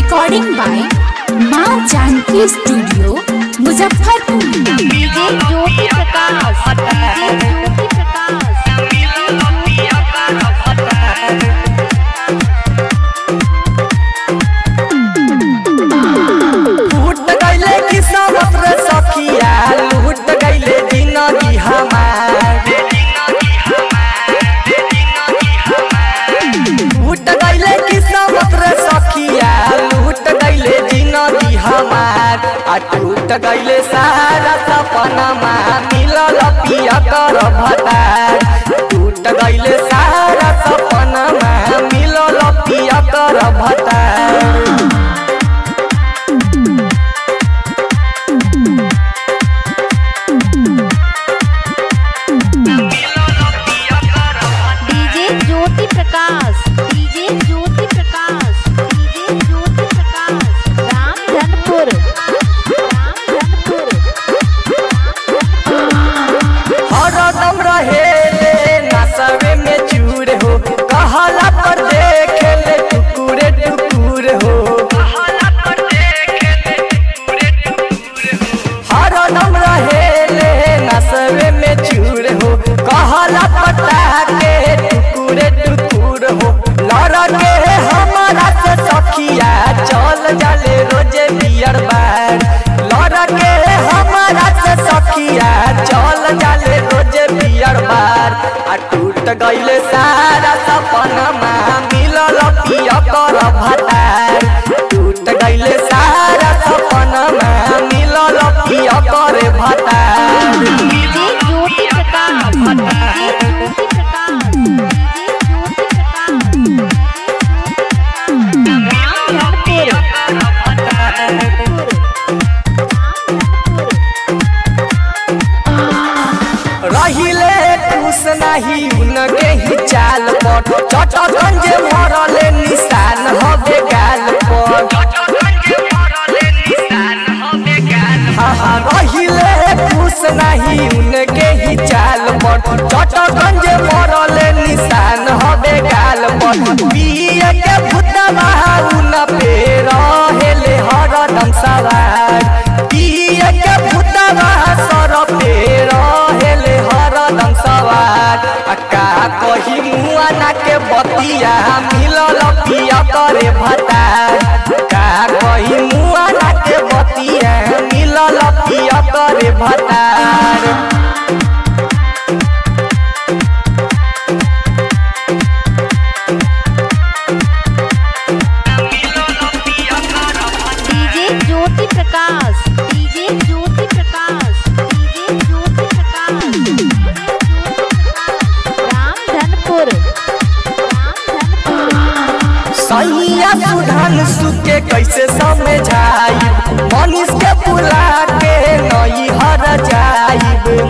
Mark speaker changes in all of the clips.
Speaker 1: recording by Maa Janki studio Muzaffarpur
Speaker 2: DJ Jyoti Prakash DJ Jyoti Prakash
Speaker 3: लूट गईले किस्मत रे सखिया लूट गईले जिंदगी हमार लूट गईले किस्मत रे सखिया लूट गईले जिंदगी हमार आ टूट गईले सारा सपना मिलल पिया कर भतार टूट गईले सारा सपना मिलल पिया कर भतार
Speaker 2: DJ Jyoti Prakash DJ Jyoti Prakash DJ Jyoti Prakash Ramdhanpur Ramdhanpur
Speaker 3: हरदम रहेले नसवे में चूर हो कहला पर देखेले टुकुरे टुकुर हो हरदम रहेले नसवे में चूर हो कहला पता के टुकुरे टुकुर हो लड़के हमारा से सखिया चल जाले रोजे बियर बार लड़के हमारा से सखिया चल जाले रोजे बियर बार आ टूट गईले सारा सपना मिलल पिया कर भतार टूट गईले सारा सपना मिलल पिया कर भतार
Speaker 2: DJ Jyoti Prakash DJ Jyoti Prakash DJ Jyoti Prakash Ramdhanpur
Speaker 3: रहिले खुश नहीं उनके ही चाल पर चटगंज मरले निशान हवे गाल पर हाँ हाँ रहिले खुश नहीं उनके ही चाल पर चटगंज मरले निशान हवे गाल पर पिए के भूतवा उन पे रहेले हरदम सवार पिए के भूतवा सर पे रहेले हरदम सवार आ का कही मुआ ना के बतिया मिलल पिया करे भतार का कही मुआ ना के बतिया मिलल पिया करे भतार
Speaker 2: DJ Jyoti Prakash DJ Jyoti Prakash DJ Jyoti Prakash Ramdhanpur Ramdhanpur
Speaker 3: सैया सुधान सुके कैसे समझाई मनीष के बुला के नई हर जाइब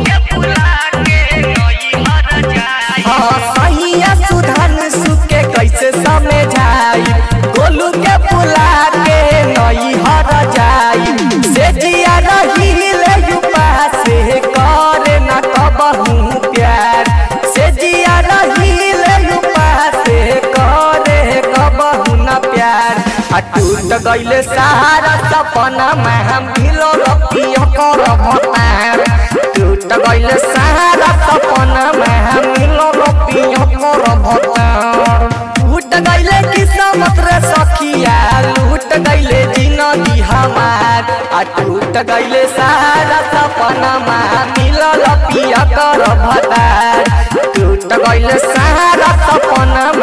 Speaker 3: हाँ सैया सुधान सुके कैसे समझाई गोलू के बुला के नई हर जाइब से जिया रहीले युवा से करे न कबहू प्यार से जिया रहीले युवा से करे कबहू न प्यार आ टूट गईले सारा सपना में हम मिलो रखियो कर भतार टूट गईले सारा सपना में हम मिलो रखियो कर भतार टूट गईले किस्मत रे सखिया लूट गईले जिंदगी हमार आ टूट गईले सारा सपना में मिलल पिया कर भतार टूट गईले सारा सपना